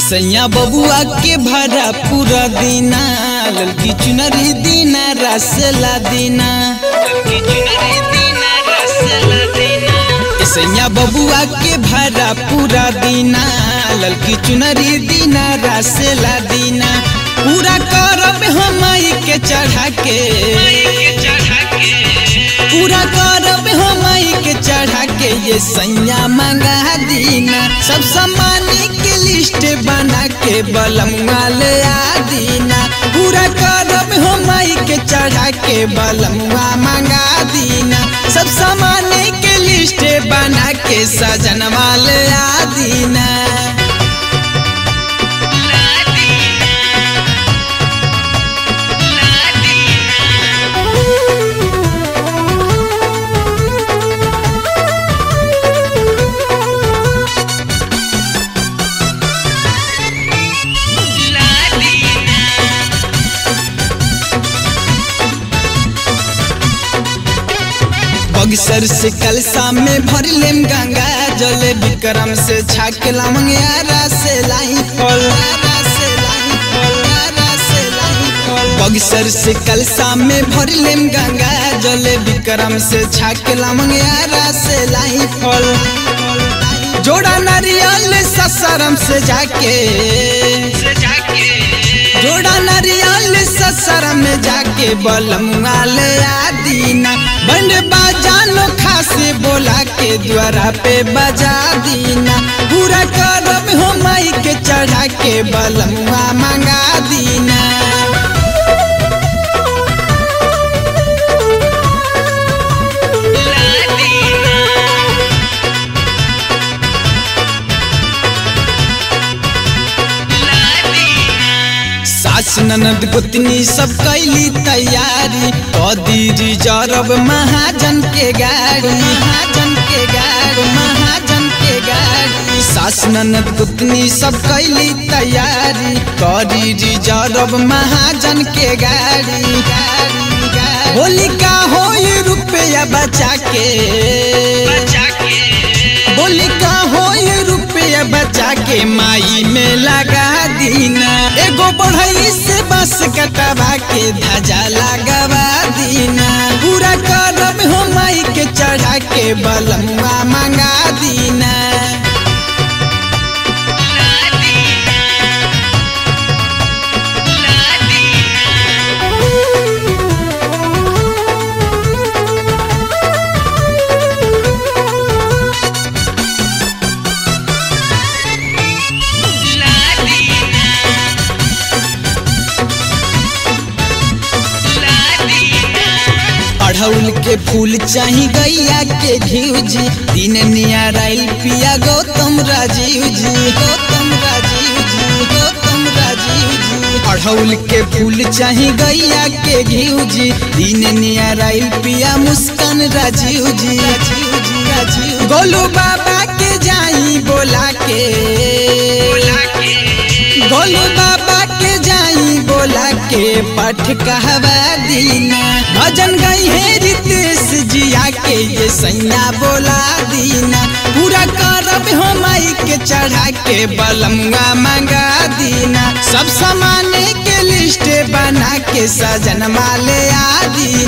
सैया बबुआ के भरा पूरा दीना ललकी चुनरी दीना रसला दीना ललकी चुनरी दीना रसला दीना सैया बबुआ के भरा पूरा दीना ललकी चुनरी दीना रसला दीना पूरा करब हम माई के चढ़ा के पूरा करब हम माई के चढ़ा के ये सैया मंगा दीना सब सामान के लिस्ट बना के बलमुआ ले आ दीना पूरा करब हम माई के चढ़ा के बलमुआ मंगा दीना सब सामान के लिस्ट बना के सजनवा ले आ दीना बगसर से कलसा में भर लेम गंगा जल विक्रम से छाक लामंग यारा से लाई फल बगसर से कलसा में भर लेम गंगा जल विक्रम से छाक लामंग यारा से लाई फल जोड़ा नारियल ससरम से जाके जोड़ा नारियल ससरम में जाके बलमुआ ले आ दीना बंड बाजानो खासे बोला के द्वारा पे बजा दीना पूरा करब हो माई के चढ़ा के बलमुआ मंगा दीना सास ननद गोतनी सब कैली तैयारी कदी रिजर्व महाजन के गाड़ी महाजन के गाड़ी महाजन के गाड़ी सास ननद गोतनी सब कैली तैयारी कदी रिजर्व महाजन के गाड़ी गाड़ी गाड़ी होली का हो रुपया बचा के बोली का हो ये रुपया बचा के माई में लगा दीना एगो बढ़ई से बस कटवा के धजा लगवा दीना पूरा करब हो माई के चढ़ा के बलमुआ मंगा दीना अढ़ौल के फूल चाही गैया के घिउ जी दिन नियाराइल पिया गौतम राजीव जी गौतम राजीव जी गौतम राजीव जी अढ़ौल के फूल चाही गैया के घिउ जी दिन नियाराइल पिया मुस्कान राजीव जी राजीव जी राजीव गोलू बाबा के जाई बोला के गोलू बाबा के जाई बोला के पठ कहवा दीना भजन गई है रितेश जिया के ये सैया बोला दीना पूरा करब हो माई के चढ़ा के बलमुआ मंगा दीना सब सामान के लिस्ट बना के सजन माले आ दीना